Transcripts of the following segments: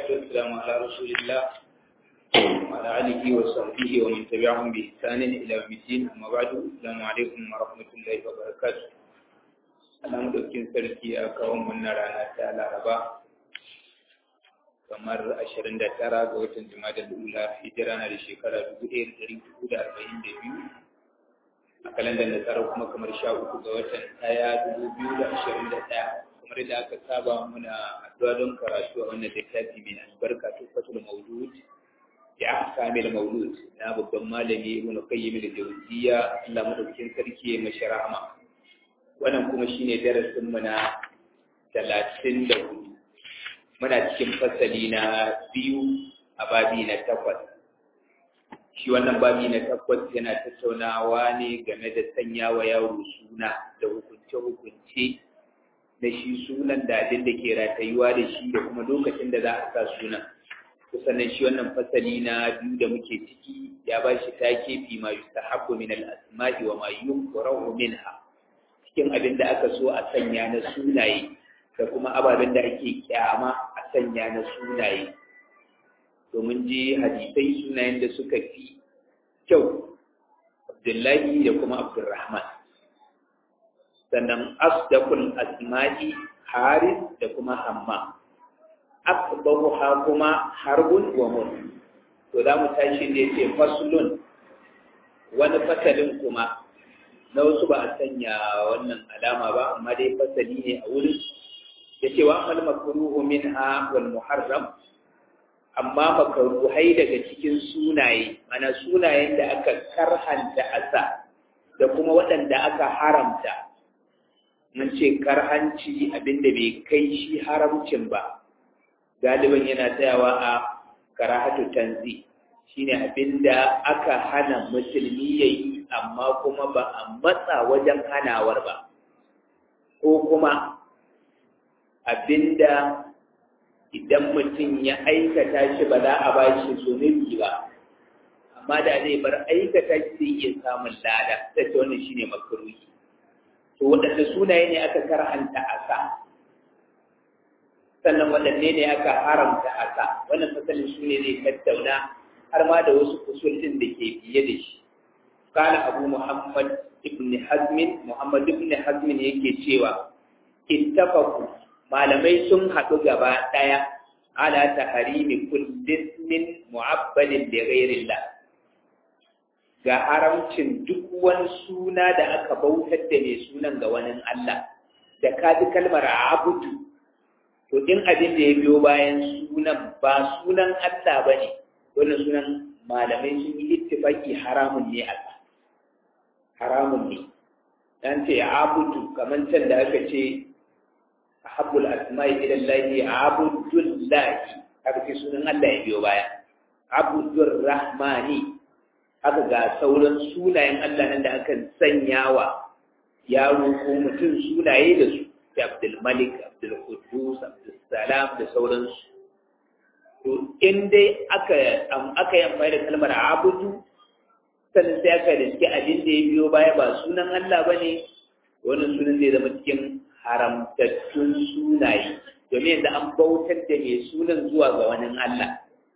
والصلاة والسلام على رسول الله وعلى آله وصحبه ومن تبعهم بإحسان إلى يوم الدين أما بعد السلام عليكم ورحمة الله وبركاته ana ɗaukin sarki a kawon wannan rana ta laraba kamar 29 ga watan jima'a lula hijira na da shekara 1442 a kalandar da tsara kuma kamar 13 ga watan ɗaya 2021 kamar da aka saba muna addu'a don karatu a wannan littafi mai albarka tufatul maulud ya kamil maulud na babban malami ibn qayyim al-jawziyya Allah madaukakin sarki ya mashi rahama wannan kuma shine darasin mu na 34 muna cikin fasali na biyu a babi na takwas shi wannan babi na takwas yana tattaunawa ne game da sanya wa yaro suna da hukunce-hukunce na shi sunan da abin da ke ratayuwa da shi da kuma lokacin da za a sa sunan sannan shi wannan fasali na biyu da muke ciki ya ba shi take fi ma yustahabbu min al-asma'i wa ma yukrahu minha cikin abin da aka so a sanya na sunaye da kuma ababen da ake kyama a sanya na sunaye domin ji hadisai sunayen da suka fi kyau abdullahi da kuma abdurrahman sannan asdaqul asma'i haris da kuma hamma akbaru ha kuma harbun wa mun to da mu tashi da yace faslun wani fasalin kuma na wasu ba a sanya wannan alama ba amma dai fasali ne a wurin yace wa amal makruhu minha wal muharram amma makruhai daga cikin sunaye mana sunayen da aka karhanta asa da kuma waɗanda aka haramta mun ce karhanci abinda bai kai shi haramcin ba galiban yana tsayawa a karahatu tanzi shine abinda aka hana musulmi yayi amma kuma ba a matsa wajen hanawar ba ko kuma abinda idan mutum ya aikata shi ba za a ba shi zunubi ba amma da zai bar aikata shi zai iya samun lada ta ce wannan shine makaruhi to waɗanda sunaye ne aka karhanta a sa sannan waɗanne ne aka haramta a sa wannan fasalin su ne zai tattauna har ma da wasu kusurcin da ke biye da shi kana abu muhammad ibn hazmin muhammad ibn hazmin yake cewa ittafaku malamai sun haɗu gaba ɗaya ala taharimi kullin min mu'abbalin da ghairillah ga haramcin duk wani suna da aka bautar da mai sunan ga wani Allah da ka ji kalmar abudu to in abin da ya biyo bayan sunan ba sunan Allah ba ne wannan sunan malamai sun yi ittifaki haramun ne Allah haramun ne dan ce abudu kamar can da aka ce ahabbul asma'i ila Allah abudullahi aka ce sunan Allah ya biyo baya abudur rahmani aka ga sauran sunayen Allah nan da aka sanya wa yaro ko mutum sunaye da su da Abdul Malik, Abdul Qudus, Abdul Salam da sauransu. To in dai aka aka yi amfani da kalmar abudu sannan sai aka da cikin abin da ya biyo baya ba sunan Allah ba ne wannan sunan zai zama cikin haramtattun sunaye domin yanzu an bautar da mai sunan zuwa ga wani Allah.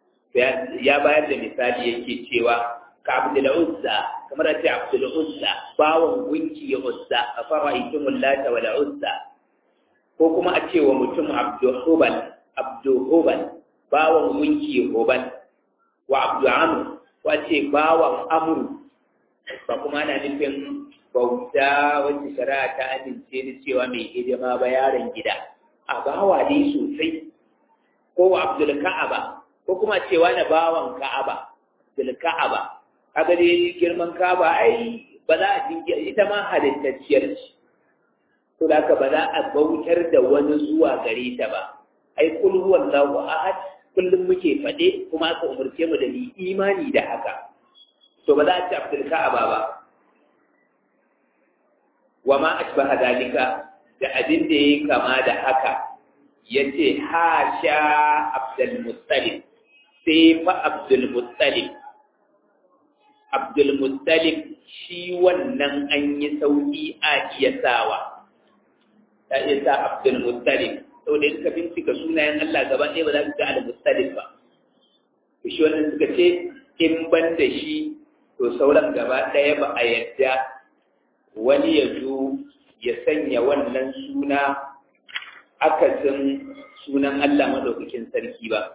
Ya bayar da misali yake cewa ka Abdul Uzza kamar a ce Abdul Uzza bawan gunki ya Uzza a fara ikimun lata wal Uzza ko kuma a ce wa mutum abduhubal abduhubal bawan gunki hubal wa abdu'amr ko a ce bawan amru ba kuma ana nufin bauta wacce shari'a ta amince da cewa mai hidima ba yaron gida a bawa dai sosai ko wa abdul ka'aba ko kuma cewa na bawan ka'aba abdul ka'aba kaga dai girman ka'aba ai ba za a jinki ita ma halittacciyar ce to da haka ba za a bautar da wani zuwa gare ta ba ai kul huwallahu ahad kullum muke faɗe kuma aka umarce mu da ni imani da haka to ba za a ci abdul ka'aba ba wa ma ashbaha dalika da abin da yayi kama da haka yace hasha abdul muttalib sai fa abdul muttalib abdul muttalib shi wannan an yi sauki a iya sawa ta iya sa abdul muttalib saboda in ka bincika sunayen Allah gaba ɗaya ba za ka ga al-mustalif ba shi wannan suka ce in ban da shi to sauran gaba ɗaya ba a yadda wani ya zo ya sanya wannan suna akasin sunan Allah madaukakin sarki ba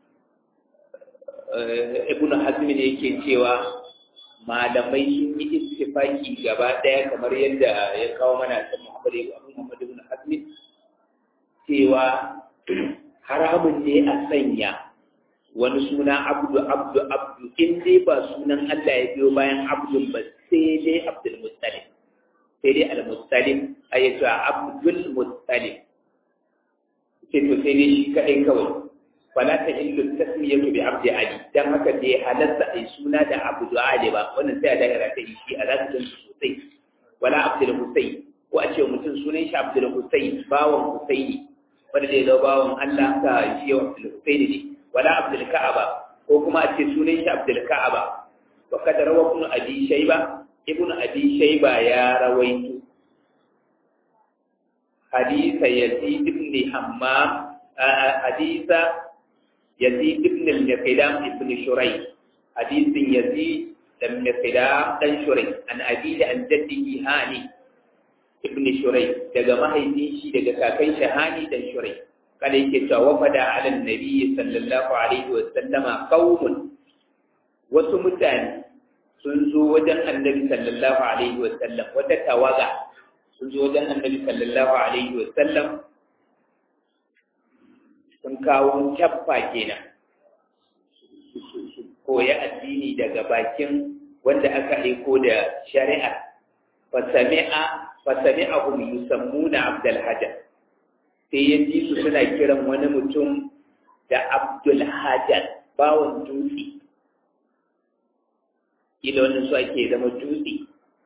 ibnu hazm ne yake cewa malamai sun yi istifaki gaba ɗaya kamar yadda ya kawo mana ta Muhammad ibn Muhammad ibn hazm cewa haramun ne a sanya wani suna abdu abdu abdu in dai ba sunan Allah ya biyo bayan abdul ba sai dai abdul muttalib sai dai al muttalib ayatu abdul muttalib sai to sai dai shi kadai kawai fala ta illu tasmiyatu bi abdi ali dan haka dai halatta ai suna da abdu ali ba wannan sai a dagara ta shi a zaka san sosai wala abdul husayn ko a ce mutum sunan shi abdul husayn bawan husaini wanda dai zo bawan Allah ka shi abdul husayn ne wala abdul ka'aba ko kuma a ce sunan shi abdul ka'aba wa kada rawa ibn abi shayba ibn abi shayba ya rawaito hadisa yazid ibn hammam hadisa yazid ibn al-miqdam ibn shuray hadisin yazid dan miqdam dan shuray an abi da an jaddihi hani ibn shuray daga mahaifin shi daga kakan shi hani dan shuray kada yake cewa wafada ala nabi sallallahu alaihi wa sallama qaumun wasu mutane sun zo wajen annabi sallallahu alaihi wa sallam wata tawaga sun zo wajen annabi sallallahu alaihi wa sallam sun kawo cappa kenan koya addini daga bakin wanda aka aiko da shari'a fasami'a fasami'ahum yusammuna abdul hajar sai ya ji su suna kiran wani mutum da abdul hajar bawon dutse ila wannan su ake zama dutse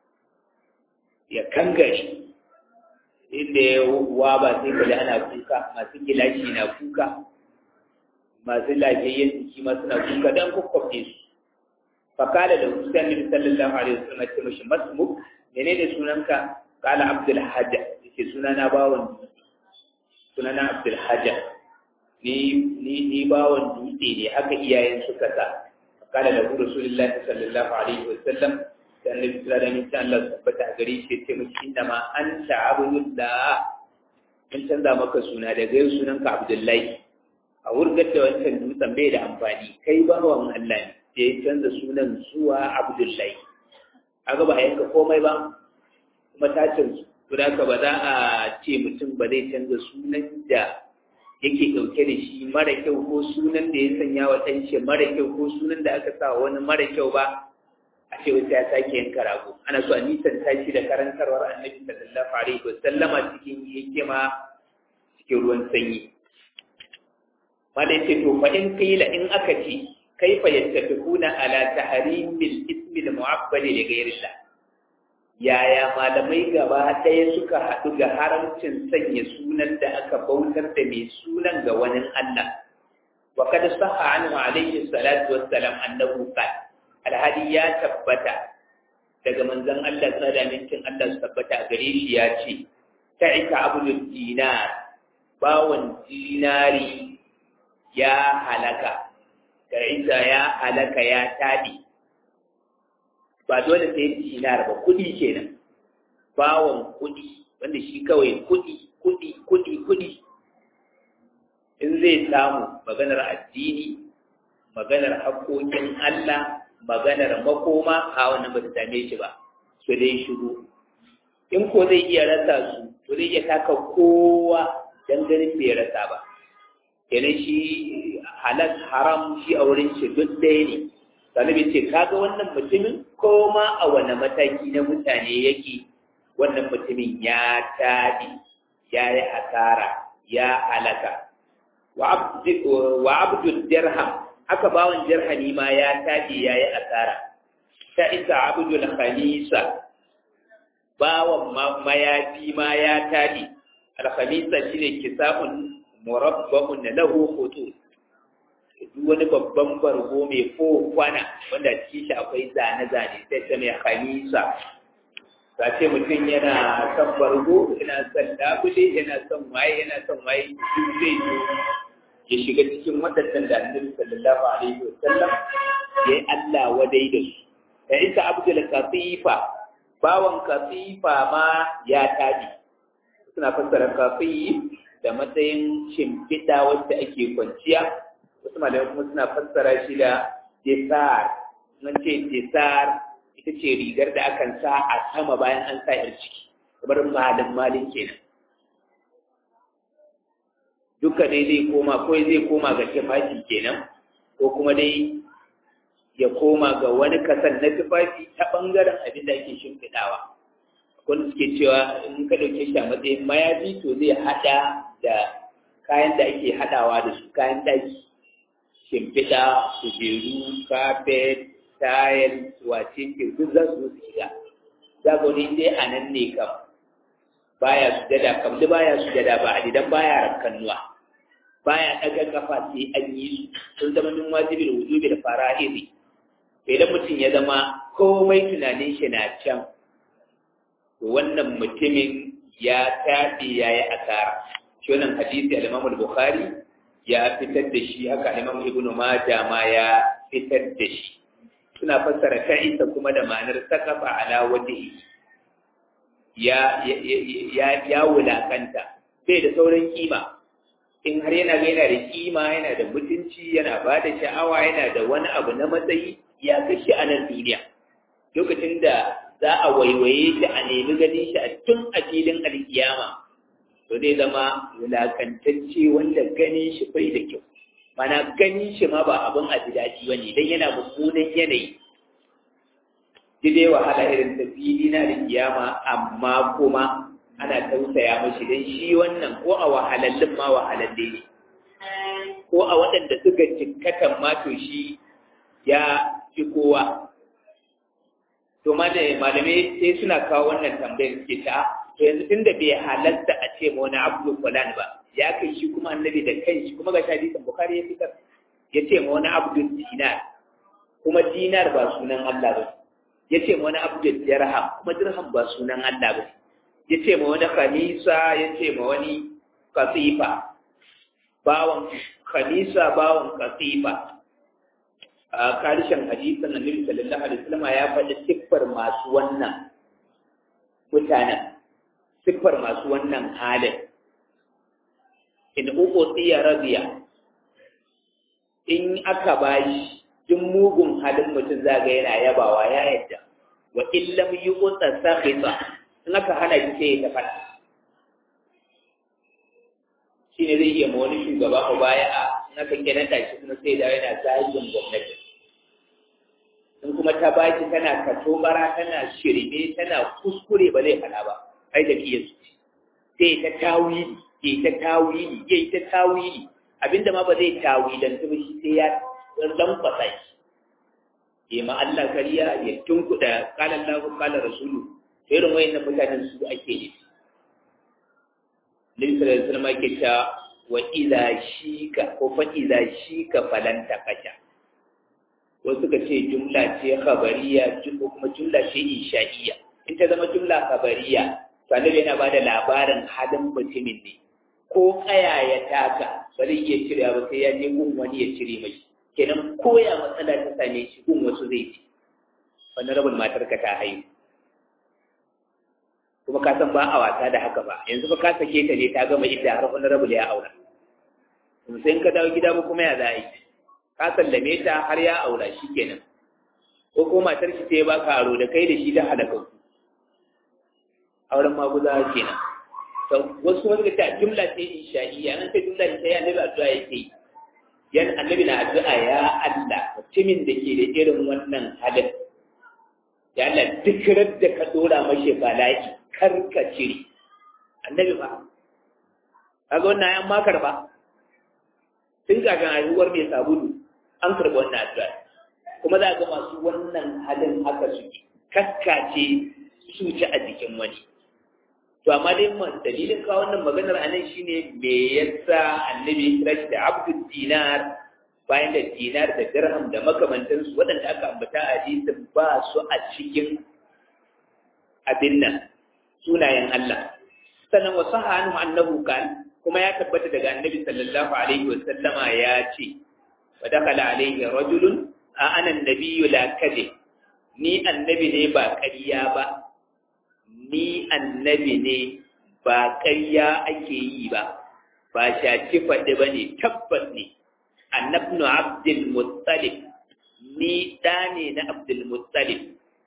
ya kangare inda ya waba sai kaji ana kuka masu gilashi na kuka masu lafiyayyen jiki ma suna kuka don kwakwafe su fakala da husain nabi sallallahu alaihi wasallam ce mashi masmuk menene sunanka kala abdul hajja yace sunana bawon dutse sunana abdul hajja ni ni ni bawon dutse ne haka iyayen suka sa fakala da rasulullahi sallallahu alaihi wasallam da annabi sallallahu alaihi wasallam Allah tabbata gare shi ce miki inda ma anta abdullah in canza maka suna daga yau sunanka abdullahi a wurgar da wancan dutsen bai da amfani kai bawan Allah ne sai ya canza sunan zuwa abdullahi aga ba yanka komai ba kuma ta canzu to da ba za a ce mutum ba zai canza sunan da yake ɗauke da shi mara kyau ko sunan da ya sanya wa ɗan shi mara kyau ko sunan da aka sa wani mara kyau ba a ce wata ya sake yanka rago ana so a nisan tashi da karantarwar annabi sallallahu alaihi wa sallama cikin hikima cikin ruwan sanyi malai ce to fa in qila in aka ce kaifa yattafiquna ala tahrimil ismi al mu'abbali li ghayrillah yaya malamai gaba ɗaya suka haɗu ga haramcin sanya sunan da aka bautar da mai sunan ga wani Allah wa kad sahha anhu alayhi salatu wassalam annahu qala alhadi ya tabbata daga manzon Allah tsada mintin Allah su tabbata gare shi ya ce ta'ika abul dinar bawon dinari ya halaka ta'isa ya halaka ya tadi ba dole sai dinar ba kudi kenan bawon kudi wanda shi kawai kudi kudi kudi kudi in zai samu maganar addini maganar haƙoƙin Allah maganar makoma a wannan ba ta same shi ba su dai shigo in ko zai iya rasa su to zai iya taka kowa dan ganin bai rasa ba kenan shi halal haram shi a wurin shi duk ɗaya ne sanabi ce kaga wannan mutumin ko ma a wani mataki na mutane yake wannan mutumin ya tabi ya yi asara ya halaka wa abdul dirham haka bawan dirhami ma ya tabi ya yi asara ta isa abdul khamisa bawan mayafi ma ya tabi alkhamisa shine kisa'un murabba'un lahu khutut duk wani babban bargo mai ko kwana wanda cikin shi akwai zane-zane sai ta mai khamisa ba ce mutum yana son bargo yana son labule yana son waye yana son waye duk zai zo ya shiga cikin waɗannan da annabi sallallahu alaihi wa sallam ya yi Allah wadai da su da isa abdul katifa bawan katifa ma ya tabi suna fassara kafi da matsayin shimfiɗa wacce ake kwanciya wasu malamai kuma suna fassara shi da desar nan ce desar ita ce rigar da akan sa a sama bayan an sa yar ciki kamar malin malin kenan duka dai zai koma ko zai koma ga tufafi kenan ko kuma dai ya koma ga wani kasan na tufafi ta ɓangaren abin da ake shimfiɗawa wanda suke cewa in ka ɗauke shi a matsayin mayafi to zai haɗa da kayan da ake haɗawa da su kayan ɗaki shimfiɗa kujeru kafet tayar wace ke duk za su su shiga za ga wani dai a nan ne kam baya sujada kam da baya sujada ba a idan baya rakkannuwa baya ɗaga kafa sai an yi su sun zama min wajibin wujubi da fara'iri idan mutum ya zama komai tunanin shi na can to wannan mutumin ya tafi ya yi asara shi wannan hadisi al-Imam al-Bukhari ya fitar da shi haka Imam Ibn Majah ma ya fitar da shi suna fassara ta'isa kuma da ma'anar sakafa ala wajhi ya ya ya wulakanta bai da sauran kima in har yana ga yana da kima yana da mutunci yana ba da sha'awa yana da wani abu na matsayi ya kashi a nan duniya lokacin da za a waiwaye shi a nemi ganin shi a tun a filin alkiyama to zai zama wulakantacce wanda ganin shi bai da kyau mana ganin shi ma ba abin a ji daɗi ba ne don yana mummunan yanayi ji dai wahala irin ta fili na alkiyama amma kuma ana tausaya mashi don shi wannan ko a wahalallin ma wahalalle ne ko a waɗanda suka jikkatan ma to shi ya fi kowa to malamai sai suna kawo wannan tambayar suke ta to yanzu tunda bai halatta a ce ma wani abdu fulan ba ya kai shi kuma annabi da kai shi kuma ga hadisin bukhari ya fitar ya ce ma wani abdu dinar kuma dinar ba sunan Allah ba ya ce ma wani abdu dirham kuma dirham ba sunan Allah ba ya ce ma wani khamisa ya ce ma wani kasifa bawan khamisa bawan kasifa a karshen hadisin annabi sallallahu alaihi wasallam ya faɗi siffar masu wannan mutanen siffar masu wannan halin in uku tsiya radiya in aka bashi duk mugun halin mutum zaga yana yabawa ya yadda wa illam yuqta sakhita in aka hana shi sai ya tafi shine zai iya ma wani shugaba ko baya a in aka kiranta shi kuma sai da yana zagin gwamnati in kuma ta baki tana katobara tana shirme tana kuskure ba zai faɗa ba ai da kiyar su sai ta tawili ya ta tawili ya ta tawili abinda ma ba zai tawilan ta ba shi sai ya lamfasa shi ya ma Allah kariya ya tunkuɗa kalan lahu kalan rasulu irin wayannan mutanen su ake yi Nabi sallallahu alaihi wasallam ke ta wa idza shika ko fa idza shika falanta kasha wasu suka ce jumla ce khabariya ko kuma jumla ce insha'iyya in ta zama jumla khabariya to annabi yana bada labarin halin mutumin ne ko kaya ya taka ba zai iya cire ba sai ya je gun wani ya cire mai kenan koya matsala ta same shi gun wasu zai ci wani rabin matar ka ta haihu kuma ka san ba a wasa da haka ba yanzu fa ka sake ta ne ta gama idda har wani rabu ya aura sai in ka dawo gida ba kuma ya za a yi ka sallame ta har ya aura shi kenan ko ko matar shi ta baka aro da kai da shi da halaka auren maguza kenan to wasu wanda ta jumla ce insha'iyya nan ta jumla ce ya annabi addu'a yake yan annabi na addu'a ya Allah mutumin da ke da irin wannan halin ya Allah duk da ka dora mashi bala'i kar ka cire annabi ba kaga wannan ayan ma karba tun kafin haihuwar mai sabulu an karɓi wannan addu'a kuma za ga masu wannan halin haka suke kaskace su ci a jikin wani to amma dai dalilin kawo wannan maganar anan shine me yasa annabi kira shi da abdul dinar bayan da dinar da dirham da makamantansu waɗanda aka ambata a hadisin ba su a cikin abin nan sunayen Allah sannan wa saha anhu annahu kan kuma ya tabbata daga annabi sallallahu alaihi wa sallama ya ce wa dakala alaihi rajulun a ana annabiyyu la kadhib ni annabi ne ba ƙarya ba ni annabi ne ba ƙarya ake yi ba ba shaci faɗi ba ne tabbas ne annabnu abdul muttalib ni ɗa ne na abdul muttalib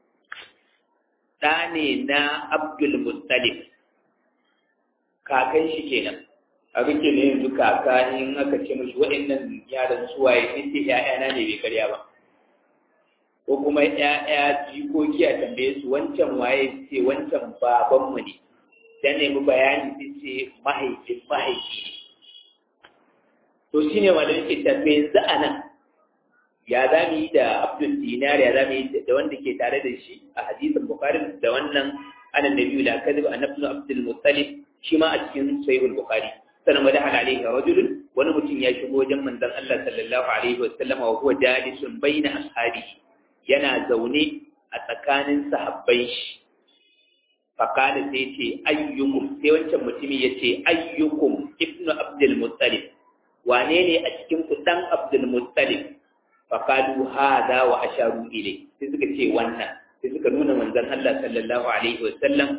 ɗa ne na abdul muttalib kakan shi kenan a rike ne yanzu kaka in aka ce mashi waɗannan yaran suwaye in ce ‘ya'yana ne bai karya ba ko kuma ‘ya'ya jikoki a tambaye su wancan waye ce wancan babanmu ne dan nemi bayani sai ce mahaifin mahaifi ne to shi ne malamin ke tafe yanzu a nan ya za mu yi da abdul dinar ya za mu yi da wanda ke tare da shi a hadisin bukari da wannan anan da biyu da kadib annabnu abdul muttalib shi ma a cikin sahihul bukhari sanan wa dahala alaihi rajulun wani mutum ya shigo wajen manzon Allah sallallahu alaihi wa sallam wa huwa jalisun baina ashabihi yana zaune a tsakanin sahabbai shi fakala sai ce ayyukum sai wancan mutumi ya ce ayyukum ibnu abdul muttalib wane ne a cikin ku dan abdul muttalib fakalu hada wa asharu ilai sai suka ce wannan sai suka nuna manzon Allah sallallahu alaihi wa sallam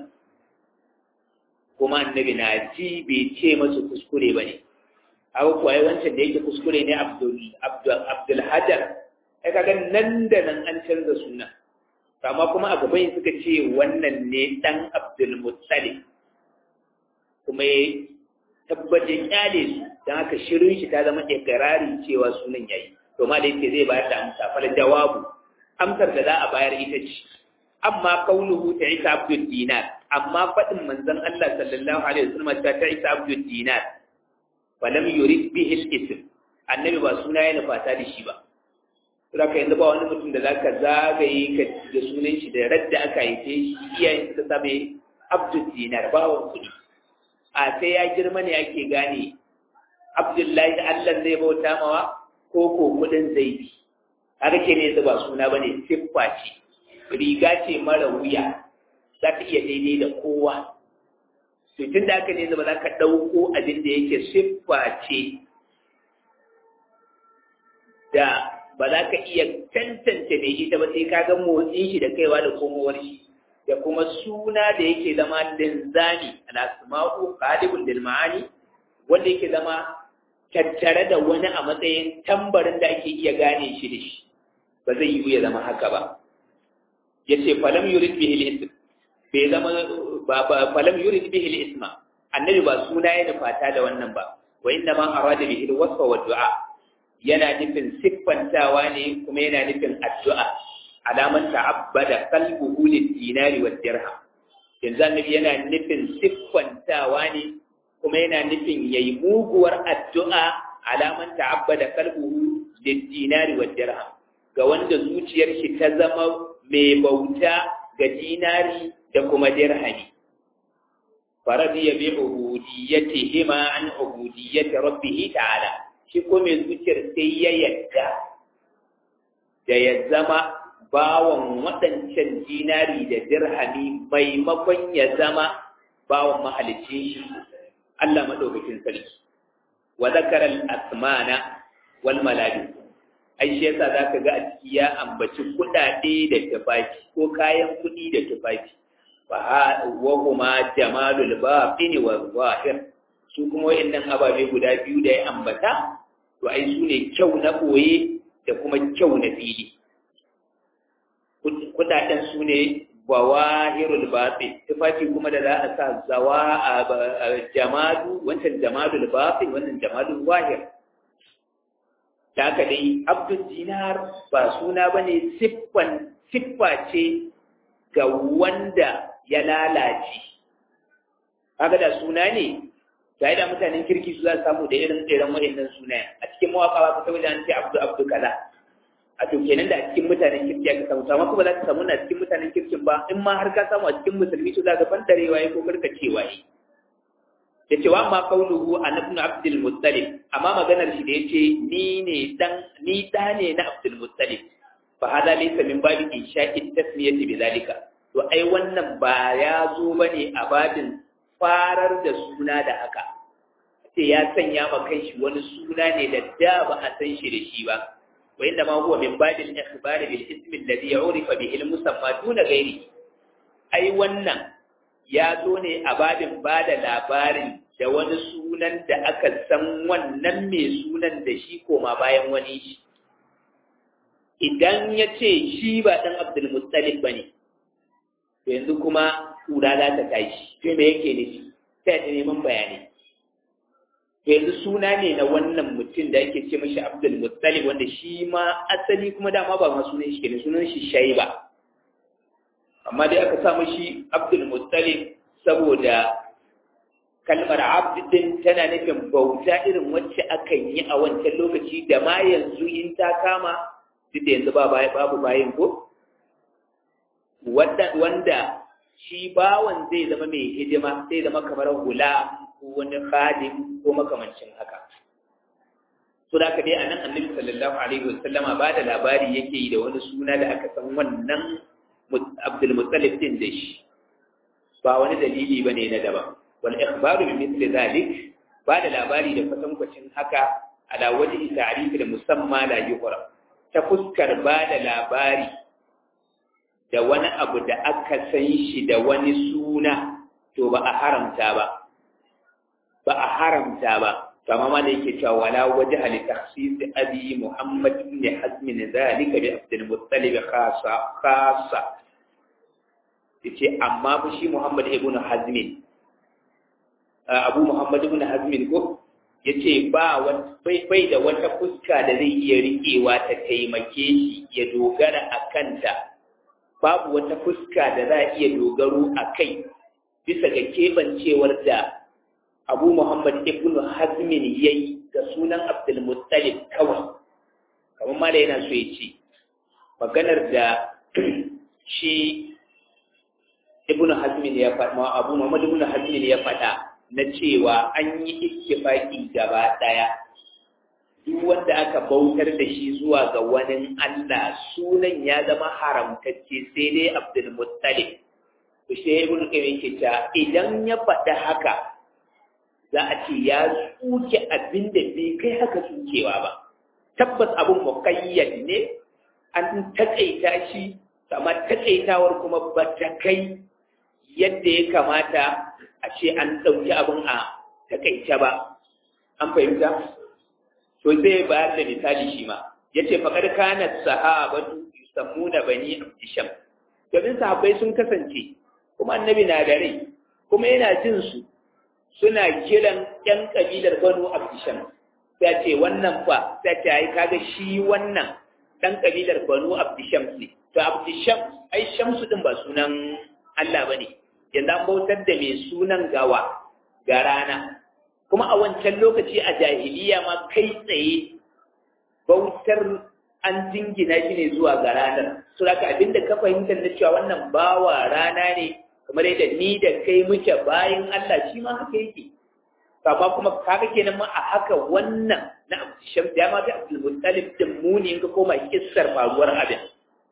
kuma annabi na ji bai ce masu kuskure bane haka kuwa ai wancan da yake kuskure ne abdul abdul abdul hajar ai kaga nan da nan an canza suna amma kuma a gaban suka ce wannan ne dan abdul muttalib kuma ya tabbace kyale su don haka shirin shi ta zama ikirari cewa sunan yayi to ma da yake zai bayar da amsa fal jawabu amsar da za a bayar ita ce amma kaunuhu ta isa abdul dinar amma faɗin manzon Allah sallallahu alaihi wasallam ta ta isa abdul dinar falam yurid bihi al-ism annabi ba suna yana fata da shi ba Sura ka yanzu ba wani mutum da zaka zagaye ka da sunan shi da radda aka haife shi iyayen suka same abdul dinar bawan kuɗi a sai ya girma ne ake gane abdullahi da Allah zai bauta mawa ko ko kudin zai bi haka ke ne yanzu ba suna ba ne siffa ce riga ce mara wuya za ka iya daidai da kowa to tun da aka ne zama za ka ɗauko abin da yake siffa ce da ba za ka iya tantance mai ita ba sai ka ga motsin shi da kaiwa da komowar shi da kuma suna da yake zama linzami al-asma'u qalibul lil ma'ani wanda yake zama tattare da wani a matsayin tambarin da ake iya gane shi da shi ba zai yi ya zama haka ba yace falam yurid bihi al-ism bai zama ba falam yurid bihi al-isma annabi ba suna ya nufata da wannan ba wa inna ma arada bihi al-wasfa wa du'a yana nufin siffantawa ne kuma yana nufin addu'a alaman ta'abbada qalbuhu lid-dinari wad-dirham yanzu annabi yana nufin siffantawa ne kuma yana nufin yayi muguwar addu'a alaman ta'abbada qalbuhu lid-dinari wad-dirham ga wanda zuciyar shi ta zama mai bauta ga dinari da kuma dirhami faradiya bi ubudiyyatihima an ubudiyyati rabbih ta'ala shi ko mai zuciyar sai ya yadda da ya zama bawan waɗancan dinari da dirhami maimakon ya zama bawan mahalicin shi Allah maɗaukakin sarki wa zakara al-asmana wal malabi ai shi yasa zaka ga a ciki ya ambaci kuɗaɗe da tufafi ko kayan kuɗi da tufafi fa wa huma jamalul batin wa zahir su kuma wayannan ababe guda biyu da ya ambata to ai su ne kyau na boye da kuma kyau na fili kudaden su ne bawahirul batin tufafi kuma da za a sa zawa a jamadu wancan jamadul batin wannan jamadul wahir da haka dai abdul dinar ba suna bane siffan siffa ce ga wanda ya lalace kaga da suna ne da da mutanen kirki su za su samu da irin irin wa'annan sunayen a cikin mawaka ba ka saboda an ce abdu abdu kaza a to kenan da a cikin mutanen kirki aka samu amma kuma za ka samu na cikin mutanen kirkin ba in ma har ka samu a cikin musulmi to za ka fantarewa ya ko karkacewa yi ya ce wa ma kauluhu an ibn abdul muttalib amma maganar shi da yace ni ne dan ni da ne na abdul muttalib fa hada laysa min babi insha'i tasmiyati bi zalika to ai wannan ba ya zo bane a babin farar da suna da haka ce ya sanya ma kanshi wani suna ne da da ba a san shi da shi ba wa inda ma huwa min babil ikhbar bil ism alladhi urifa bihi al musamma duna ghairi ai wannan ya zo ne a babin ba da labarin da wani sunan da aka san wannan mai sunan da shi koma bayan wani shi idan ya ce shi ba ɗan abdulmuttalib ba ne to yanzu kuma ƙura za ta tashi to me yake nufi sai ta neman bayani to yanzu suna ne na wannan mutum da ake ce mashi abdulmuttalib wanda shi ma asali kuma dama ba ma sunan shi kenan sunan shi shaiba amma dai aka samu shi abdulmuttalib saboda kalmar abdin tana nufin bauta irin wacce akan yi a wancan lokaci da ma yanzu in ta kama duk da yanzu babu bayin ko wanda shi bawan zai zama mai hidima zai zama kamar hula ko wani khadim ko makamancin haka so da ka dai a nan annabi sallallahu alaihi wasallama ba da labari yake yi da wani suna da aka san wannan abdul muttalib din da shi ba wani dalili bane na daban wal ikhbaru bi mithli dhalik ba da labari da kwatankwacin haka ala wajhi ta'rif da musamma la yuqra ta fuskar ba da labari da wani abu da aka san shi da wani suna to ba a haramta ba ba a haramta ba to amma ma da yake cewa wala wajha li takhsis abi muhammad ibn hazm zalika bi abdul muttalib khassa khassa yace amma fa shi muhammad ibn hazm abu muhammad ibn hazm ko yace ba bai bai da wata fuska da zai iya riƙewa ta taimake shi ya dogara a kanta babu wata fuska da za a iya dogaro a kai bisa ga keɓancewar da abu muhammad ibn hazmin ya yi ga sunan abdulmuttalib kawai kamar ma da yana so ya ce maganar da shi ibn hazmin ya faɗa abu muhammad ibn hazmin ya faɗa na cewa an yi ittifaki gaba ɗaya duk wanda aka bautar da shi zuwa ga wani Allah sunan ya zama haramtacce sai dai Abdul Muttalib to shi ibn Qayyim yake ta idan ya faɗa haka za a ce ya tsuke abin da bai kai haka tsukewa ba tabbas abin muqayyad ne an takaita shi amma takaitawar kuma ba ta kai yadda ya kamata a ce an ɗauki abin a takaice ba an fahimta to zai bayar da misali shi ma ya ce faƙar kanar sahabatu yusammu da bani abdisham domin sahabbai sun kasance kuma annabi na da rai kuma yana jin su suna kiran ƴan ƙabilar banu abdisham sai ce wannan fa sai ta yi kaga shi wannan ɗan ƙabilar banu abdisham ne to abdisham ai shamsu ɗin ba sunan Allah ba ne yanzu an bautar da mai sunan gawa ga rana kuma a wancan lokaci a jahiliya ma kai tsaye bautar an jingina shi ne zuwa ga ranar su haka abinda ka fahimtar da cewa wannan bawa rana ne kamar yadda ni da kai muke bayan Allah shi ma haka yake amma kuma kaga kenan ma a haka wannan na Abdul ya ma ga Abdul Muttalib din muni in ka koma kissar faruwar abin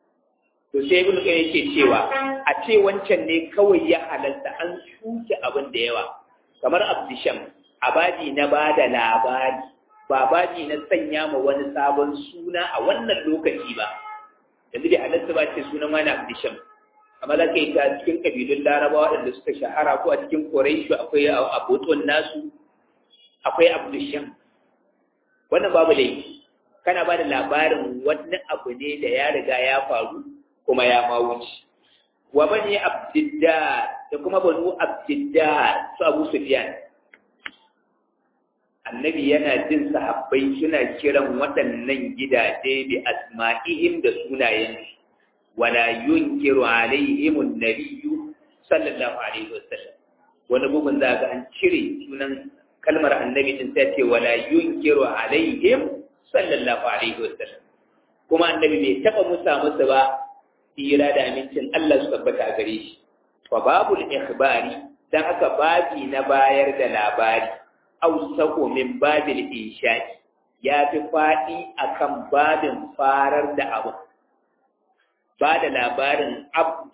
to sai ibnu kai yake cewa a ce wancan ne kawai ya halalta an shuke abin da yawa kamar abdisham abadi na bada labari ba baji na sanya ma wani sabon suna a wannan lokaci ba yanzu da halatta ba ce sunan wani abdisham amma za ka yi ta cikin kabilun larabawa waɗanda suka shahara ko a cikin koraishu akwai aboton nasu akwai abdisham wannan babu laifi kana ba da labarin wani abu ne da ya riga ya faru kuma ya ma wuce wa bani abdiddar da kuma banu abdiddar su abu sufyan annabi yana jin sahabbai suna kiran waɗannan gidaje bi asma'ihim da sunayen wala yunkiru alaihim an-nabiyyu sallallahu alaihi wasallam wani bugun za ga an cire sunan kalmar annabi din sai ce wala yunkiru alaihim sallallahu alaihi wasallam kuma annabi bai taba musa musu ba tsira da amincin Allah su tabbata a gare shi wa babul ikhbari dan haka babi na bayar da labari awsaqu min babil insha'i ya fi faɗi akan babin farar da abu ba da labarin abdu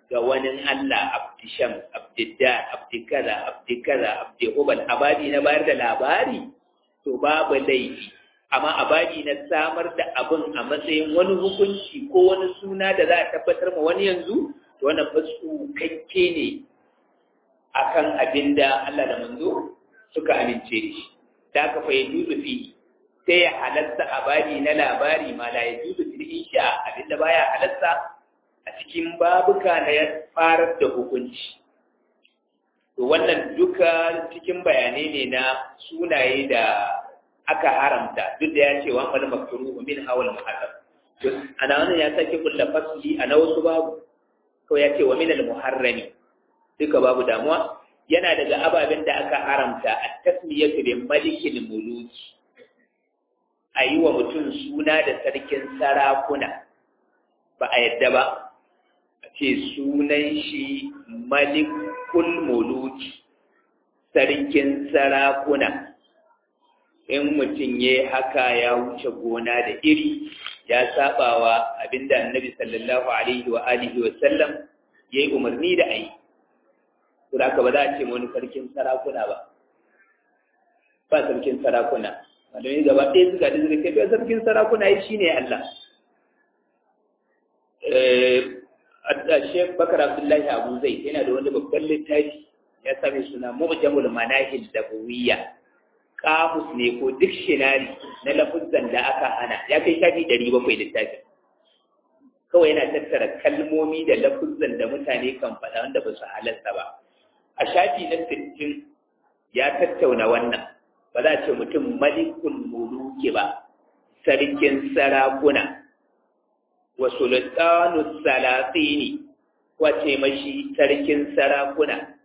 ga wani Allah abdisham abdiddar abdikaza abdikaza abdihubal abadi na bayar da labari to babu laifi amma abadi na samar da abin a matsayin wani hukunci ko wani suna da za a tabbatar ma wani yanzu to wannan fasu kakke ne akan abin da Allah da manzo suka amince da shi da aka fa yajuzu fi sai ya halatta abadi na labari ma la yajuzu fil insha abinda baya halatta a cikin babuka na ya farar da hukunci to wannan duka cikin bayanai ne na sunaye da aka haramta duk da ya ce wa mal makruhu min hawal muharram to ana wannan ya sake kulla fasli ana wasu babu ko ya ce wa min al muharrami duka babu damuwa yana daga ababen da aka haramta a tasmiyatu bi malikil muluki a yi wa mutum suna da sarkin sarakuna ba a yadda ba a ce sunan shi malikul muluki sarkin sarakuna in mutum ya haka ya wuce gona da iri ya sabawa abinda annabi sallallahu alaihi wa alihi wa sallam ya yi umarni da ayi to da ba za a ce wani sarkin sarakuna ba ba sarkin sarakuna malamai gaba ɗaya suka da suka kai sarkin sarakuna yi shi ne Allah Sheikh Bakar Abdullahi Abu Zai yana da wani babban littafi ya same suna Mu'jamul Manahil Dabawiyya kamus ne ko dictionary na lafuzan da aka hana ya kai shafi ɗari bakwai littafin kawai yana tattara kalmomi da lafuzan da mutane kan faɗa wanda ba su halarta ba a shafi na sittin ya tattauna wannan ba za a ce mutum malikul muluki ba sarkin sarakuna wa sultanu salatini wace mashi sarkin sarakuna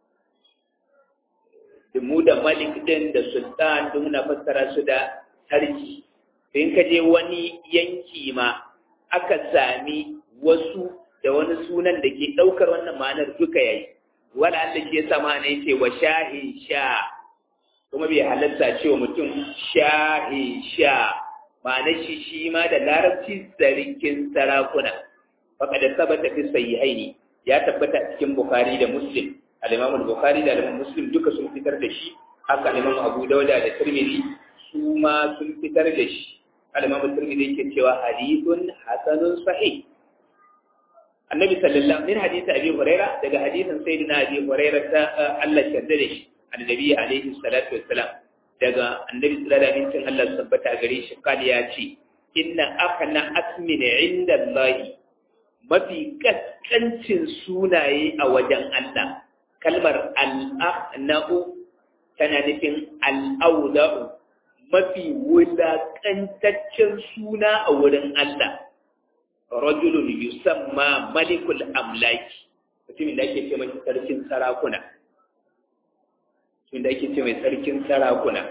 mu da malik din da sultan duk na fassara su da sarki in ka je wani yanki ma aka sami wasu da wani sunan da ke ɗaukar wannan ma'anar duka yayi wala Allah ke sama ne ce wa shahin sha kuma bai halatta cewa mutum shahin sha ma'anar shi shi ma da larabci sarkin sarakuna faka da sabata fi sahihaini ya tabbata cikin bukhari da muslim al-imam al-bukhari da al-imam muslim duka sun fitar da shi haka al-imam abu dauda da tirmidhi su ma sun fitar da shi al-imam tirmidhi yake cewa hadithun hasanun sahih annabi sallallahu min hadisi abi huraira daga hadisin sayyidina abi huraira ta Allah yarda da shi annabi alaihi salatu wassalam daga annabi sallallahu alaihi wasallam Allah tabbata gare shi kali ya ce inna akhna asmin inda Allah mafi kaskancin sunaye a wajen Allah kalmar al-akhna'u tana nufin al-awda'u mafi wulakantaccen suna a wurin Allah rajulun yusamma malikul amlaki mutumin da ake ce mai sarkin sarakuna mutumin da ake ce mai sarkin sarakuna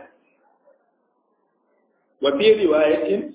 wa fi riwayatin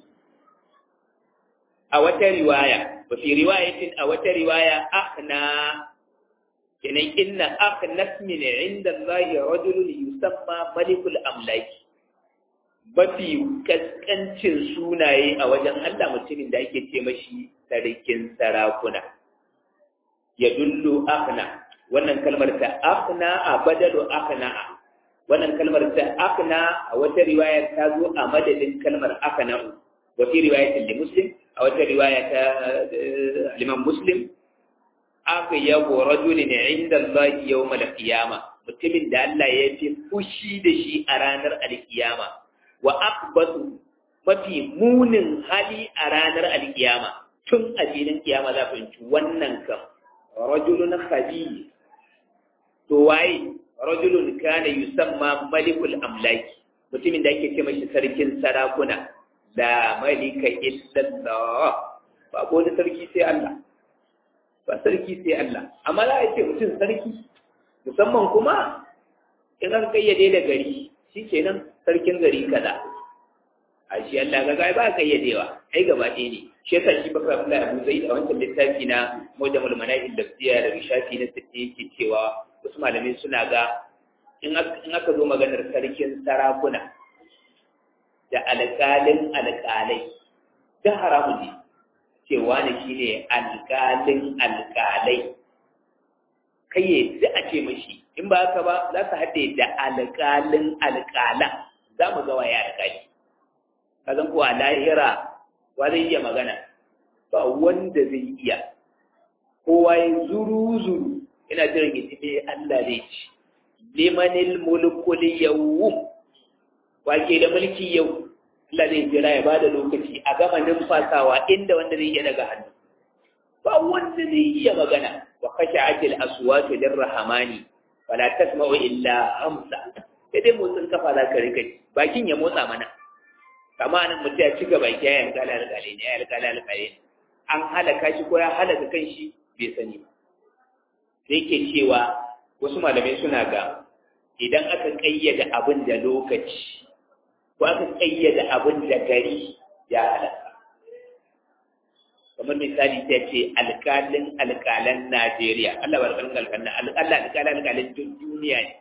a wata riwaya wa fi riwayatin a wata riwaya akhna kenan inna akhna min inda Allah rajulun yusamma malikul amlaki mafi kaskancin sunaye a wajen Allah mutumin da ake ce mashi sarkin sarakuna ya dullu akhna wannan kalmar ta akhna a badalu akhna wannan kalmar ta akhna a wata riwaya ta zo a madadin kalmar akhna wa fi riwayatin li muslim a wata riwaya ta liman muslim aka yabo rajulin inda Allah yawm al-qiyama mutumin da Allah ya fi fushi da shi a ranar al-qiyama wa akbatu mafi munin hali a ranar alkiyama tun a filin kiyama za fahimci wannan kan rajulun khabi to waye rajulun kana yusamma malikul amlaki mutumin da ake ce mashi sarkin sarakuna la malika illallah ba ko da sarki sai Allah ba sarki sai Allah amma za a ce mutum sarki musamman kuma in an kayyade da gari shikenan sarkin gari kaza a shi Allah ga gai ba kayyadewa ai gaba ɗaya ne shi yasa shi baka Abdullahi Abu Zaid a wancan littafi na Mujamul Manahil Lafziya da Rishafi na Sitti yake cewa wasu malamai suna ga in aka zo maganar sarkin sarakuna da alƙalin alƙalai da haramun ne cewa ne shine alƙalin alƙalai kai ya ji a ce mashi in ba haka ba za su haɗe da alƙalin alƙala za mu ga waye alƙali ka zan ko a lahira wa zai iya magana ba wanda zai iya kowa ya zuru zuru ina jiran ya ce Allah zai ci limanil mulkul yawm wake da mulki yau Allah zai jira ya bada lokaci a gama numfasawa inda wanda zai iya daga hannu ba wanda zai iya magana wa khashi'atil aswatu lirrahmani wala tasma'u illa hamsa sai dai motsin kafa za ka rika bakin ya motsa mana kama nan mutum ya cika baki ya yanka alƙalai ne ya alƙalai alƙalai ne an halaka shi ko ya halaka kan shi bai sani ba sai ke cewa wasu malamai suna ga idan aka ƙayyade abin da lokaci ko aka ƙayyade abin da gari ya halaka kamar misali ta ce alƙalin alƙalan Najeriya Allah bar kan alƙalan alƙalin alƙalin alƙalin duniya ne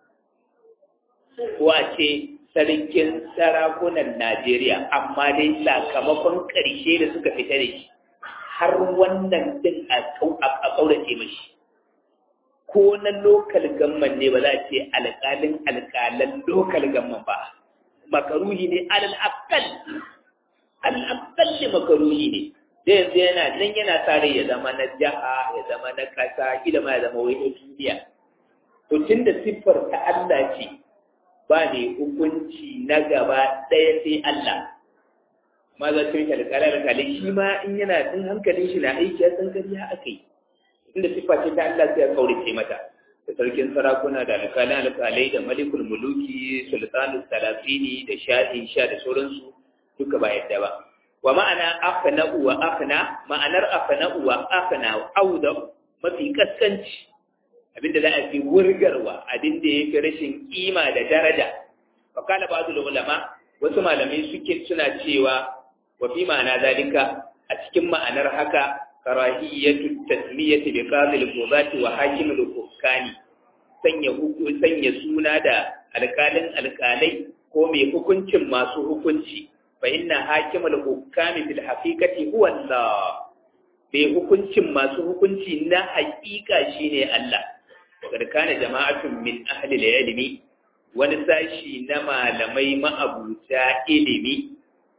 ko a ce sarkin sarakunan Najeriya amma dai sakamakon ƙarshe da suka fita da shi har wannan din a ƙaurace mashi ko na lokal gamman ne ba za a ce alƙalin alƙalan lokal gamman ba makaruhi ne alal akal alal akal makaruhi ne da yanzu yana nan yana tare ya zama na jaha ya zama na kasa kila ma ya zama wani duniya to tunda siffar ta Allah ce ba ne hukunci na gaba ɗaya sai Allah ma za ta yi alƙala alƙalai shi ma in yana ɗin hankalin shi na aiki ya san kariya aka yi inda siffa ce ta Allah sai ya kaurace mata da sarkin sarakuna da alƙalan alƙalai da malikul muluki sultanul salasini da shahin sha da sauransu duka ba yadda ba wa ma'ana afna wa afna ma'anar afna wa afna auda mafi kaskanci abinda za a fi wurgarwa abinda yake rashin kima da daraja fa kana ba'dul ulama wasu malamai suke suna cewa wa fi ma'ana zalika a cikin ma'anar haka karahiyatu tasmiyati bi qadil qudati wa hakimul hukami sanya sanya suna da alkalin alkalai ko mai hukuncin masu hukunci fa inna hakimul hukami fil haqiqati huwa Allah bai hukuncin masu hukunci na haƙiƙa shine Allah wakar kana jama'atun min ahli ilmi wani sashi na malamai ma'abuta ilimi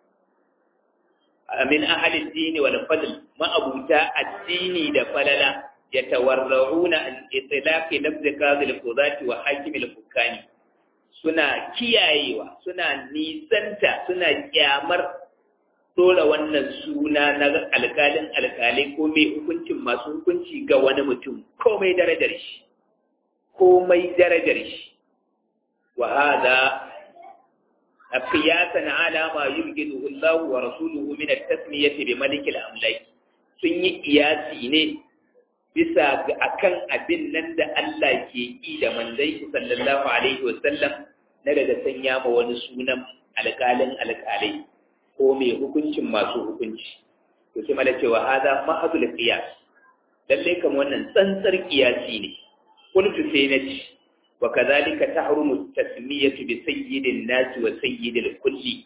min ahli dini wal fadl ma'abuta addini da falala yatawarrauna an itlaqi lafz qadil qudati wa hakimil hukami suna kiyayewa suna nisanta suna kyamar dole wannan suna na alkalin alkalai ko mai hukuncin masu hukunci ga wani mutum komai darajar shi komai darajar shi wa hada qiyasan ala ma yubghidu Allah wa rasuluhu min at-tasmiyati bi malik al-amlak sun yi kiyasi ne bisa ga akan abin nan da Allah ke yi da manzon sallallahu alaihi wa sallam na daga sanya ma wani sunan alƙalin alƙalai ko mai hukuncin masu hukunci to sai mala cewa hada mahadul qiyas lalle kan wannan tsantsar qiyasi ne qultu sai na ci wa kadhalika tahrumu tasmiyatu bi sayyidin nas wa sayyidil kulli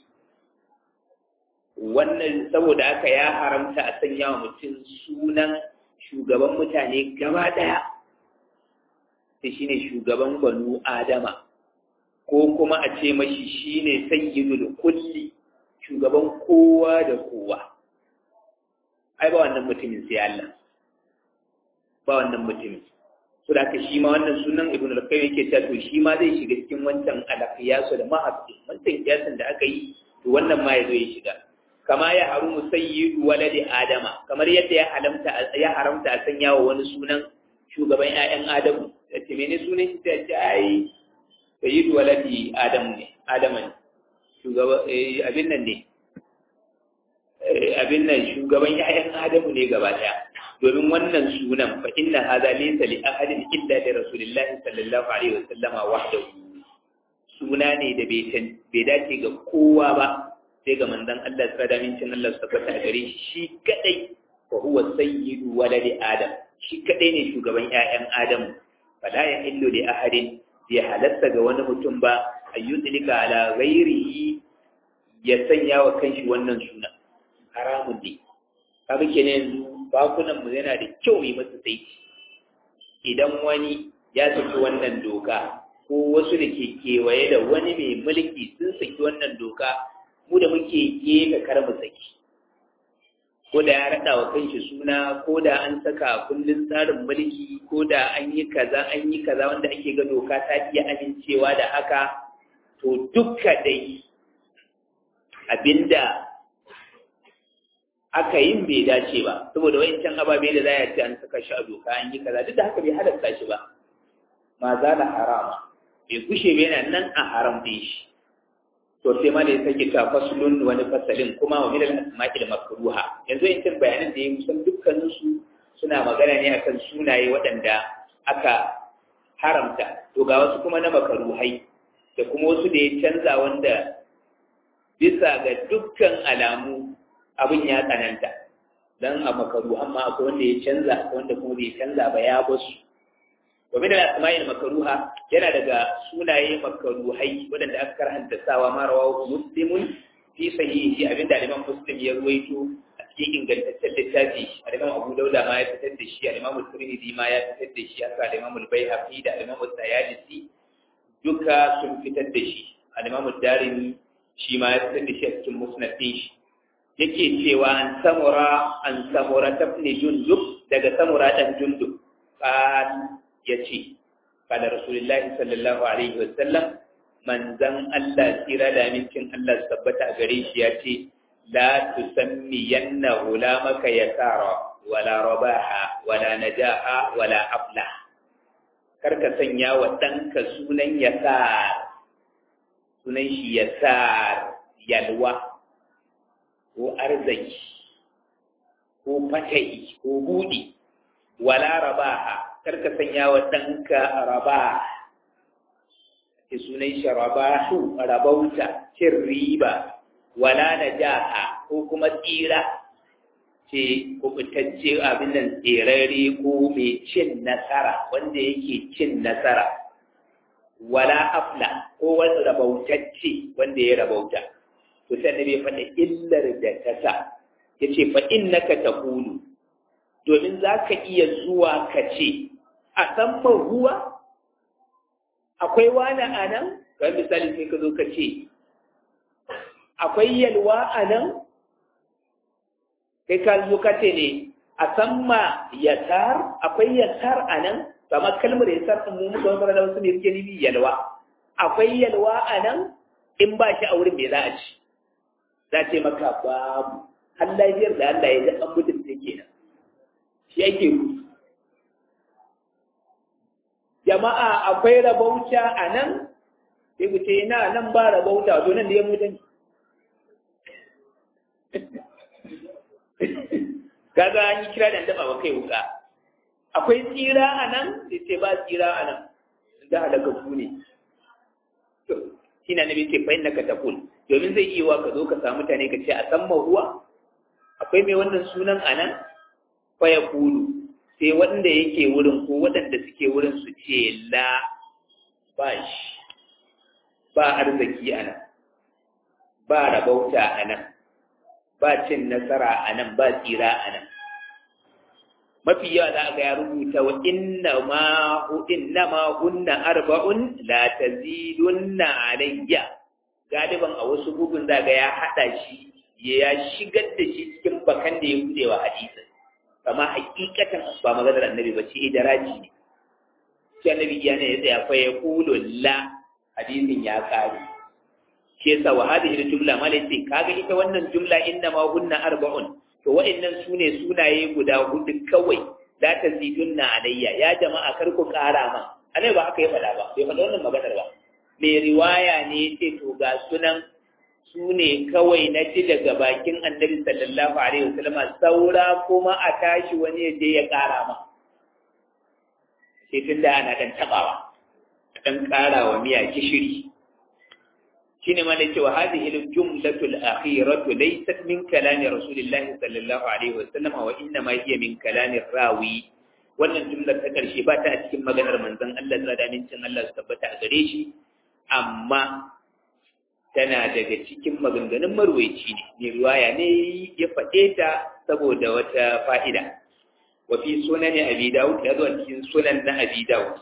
wannan saboda haka ya haramta a sanya wa mutum sunan shugaban mutane gaba daya sai shine shugaban banu adama ko kuma a ce mashi shine sayyidul kulli shugaban kowa da kowa ai ba wannan mutumin sai Allah ba wannan mutumin so da ka shi ma wannan sunan ibn al-qayyim yake cewa to shi ma zai shiga cikin wancan al-qiyas da mahabbi wancan kiyasin da aka yi to wannan ma yazo ya shiga kama ya harumu sayyidu waladi adama kamar yadda ya haramta ya haramta a sanya wa wani sunan shugaban ƴaƴan adamu yace mene sunan shi sai ce ai sayyidu waladi adamu ne adama ne shugaba abin nan ne abin nan shugaban ƴaƴan adamu ne gaba ɗaya domin wannan sunan fa inna hadha laysa li ahadin illa li rasulillahi sallallahu alaihi wa sallama wahdahu suna ne da bai dace ga kowa ba sai ga manzon Allah tsada mincin Allah su tabbata a gare shi shi kadai wa huwa sayyidu waladi adam shi kadai ne shugaban ƴaƴan adam fala ya illu li ahadin bai halatta ga wani mutum ba ayyudlika ala ghairihi ya sanya wa kanshi wannan suna haramun ne kaga kenan yanzu bakunan mu yana da kyau yi masa saiti idan wani ya saki wannan doka ko wasu da ke kewaye da wani mai mulki sun saki wannan doka mu da muke gefe kar mu saki ko da ya raɗa wa kanshi suna ko da an saka kundin tsarin mulki ko da an yi kaza an yi kaza wanda ake ga doka ta iya amincewa da haka to dukka dai abinda aka yin bai dace ba saboda wayancan ababe da za a ce an saka shi a doka an yi kaza duk da haka bai halatta shi ba ma za da harama bai kushe bai yana nan a haram din shi to sai ma da ya sake ta fasulun wani fasalin kuma wa milal asma'il makruha yanzu in cin bayanan da ya kusan dukkanin su suna magana ne akan sunaye waɗanda aka haramta to ga wasu kuma na makaruhai da kuma wasu da ya canza wanda bisa ga dukkan alamu abin ya tsananta dan a makaruhan ma akwai wanda ya canza akwai wanda kuma bai canza ba ya basu wa min al-asma'il makruha yana daga sunaye makruhai wadanda aka karhanta sawa ma rawahu muslimun fi sahihi abinda Imam Muslim ya ruwaito a cikin ingantaccen littafi Imam Abu Dawud ma ya fitar da shi Imam Tirmidhi ma ya fitar da shi haka Imam Al-Baihaqi da Imam At-Tayalisi duka sun fitar da shi Imam Ad-Darimi shi ma ya fitar da shi a cikin musnad din shi yake cewa an samura an samura tabni jundub daga samura dan jundub qal yace kada rasulullahi sallallahu alaihi wasallam manzan Allah tsira da amincin Allah su tabbata a gare shi yace la tusammi yanna ulamaka yasara wala rabaha wala najaha wala aflah karka sanya wa ɗanka sunan yasar sunan shi yasar yalwa ko arziki ko fatahi ko buɗi wala rabaha karka sanya wa ɗanka raba ke sunan shi rabahu rabauta cin riba wala najaha ko kuma tsira ce kubutacce abin nan tserare ko mai cin nasara wanda yake cin nasara wala afla ko wani rabautacce wanda ya rabauta to sai annabi ya faɗa illar da ta sa ya ce fa innaka taqulu domin za ka iya zuwa ka ce a san ruwa akwai wani a nan ga misali sai ka zo ka ce akwai yalwa a nan kai ka zo ka ce ne a san ma yasar akwai yasar a nan kamar kalmar yasar ɗin mu muka wani da wasu ne suke nufi yalwa akwai yalwa a nan in ba shi a wurin me za a ci za ce maka babu har lafiyar da Allah ya ji an mutum ta kenan shi ake gudu jama'a akwai rabauta a nan sai ku ce na nan ba rabauta to nan da ya mutum kaga an yi kira da daba wa kai wuka akwai tsira a nan sai ce ba tsira a nan da halakatu ne shi na nabi ce fa'in naka taqul domin zai iya wa ka zo ka samu mutane ka ce a san ruwa akwai mai wannan sunan a nan fa ya kulu sai wanda yake wurin ko waɗanda suke wurin su ce la ba shi ba arziki a nan ba rabauta a nan ba cin nasara a nan ba tsira a nan mafi yawa za ga ya rubuta wa inna ma inna ma hunna arba'un la tazidunna alayya galiban a wasu bugun za ga ya hada shi ya shigar da shi cikin bakan da ya bude wa hadisi amma hakikatan ba maganar annabi ba ce idaraji ne shi annabi ya ne ya tsaya fa ya kulu la hadisin ya kare shi yasa wa hadhihi jumla malai sai kaga ita wannan jumla inna ma hunna arba'un to wa'annan sune sunaye guda hudu kawai la tazidunna alayya ya jama'a kar ku kara ma anai ba aka yi fada ba bai fada wannan maganar ba mai riwaya ne ce to ga sunan sune kawai na ji daga bakin annabi sallallahu alaihi wasallama saura kuma a tashi wani ya je ya kara ma sai tunda ana dan tabawa dan kara wa miya gishiri shine ma da cewa hadhihi al-jumlatu al-akhiratu laysat min kalami rasulillahi sallallahu alaihi wasallam wa inna ma hiya min kalami rawi wannan jumlar ta karshe ba ta a cikin maganar manzon Allah da amincin Allah su tabbata a gare shi amma tana daga cikin maganganun marwaici ne mai riwaya ne ya faɗe ta saboda wata fa'ida wa fi sunan abi daud ya zo a cikin sunan na abi daud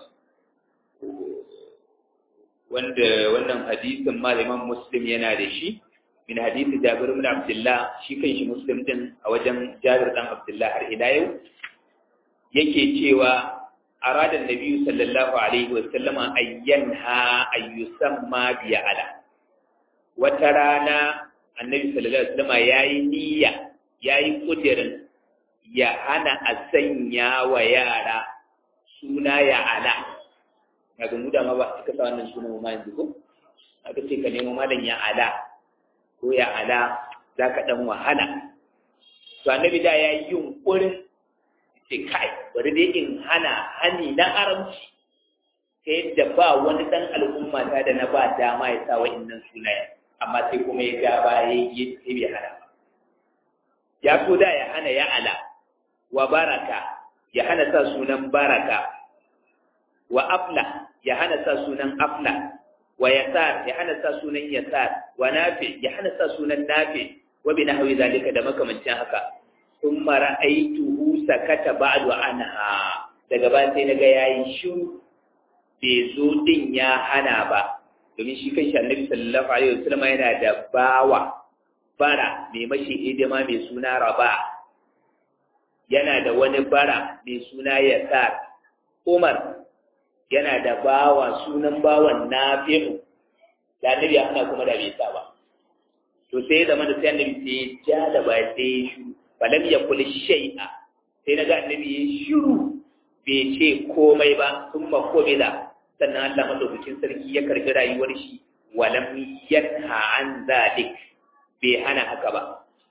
wanda wannan hadisin malaman muslim yana da shi min hadisi jabir ibn abdullah shi kanshi muslim din a wajen jabir dan abdullah har ila yau yake cewa arada annabi sallallahu alaihi wa sallama ayyanha ayyusamma bi ala wata rana annabi sallallahu alaihi wa sallama yayi niyya yayi kudirin ya hana a sanya wa yara suna ya ala daga mu da ma ba ka sa wannan sunan ma yanzu ko aka ce ka nemo malam ya ala ko ya ala za ka dan wahala to annabi da ya yi yunkurin ce kai bari dai in hana hani na aramci ta yadda ba wani dan al'umma ta da na ba dama ya sa wa'annan sunayen amma sai kuma ya ga baya ya ce bai hana ba ya so da ya hana ya ala wa baraka ya hana sa sunan baraka wa afla ya hana sa sunan afla wa yasar ya hana sa sunan yasar wa nafi ya hana sa sunan nafi wa bi nahwi zalika da makamancin haka thumma ra'aytuhu sakata ba'du anha daga ba sai naga yayi shiru bai zo din ya hana ba domin shi kanshi annabi sallallahu alaihi wasallam yana da bawa bara mai mashi hidima mai suna raba yana da wani bara mai suna yasar umar yana da bawa sunan bawan nafi'u da annabi ya hana kuma da bai sa ba to sai ya zama da sai annabi sai ya ja da ba sai ya shiru falam ya kuli shay'a sai naga annabi ya shiru bai ce komai ba sun ma komila sannan Allah madaukakin sarki ya karbi rayuwar shi walam yanha an zalik bai hana haka ba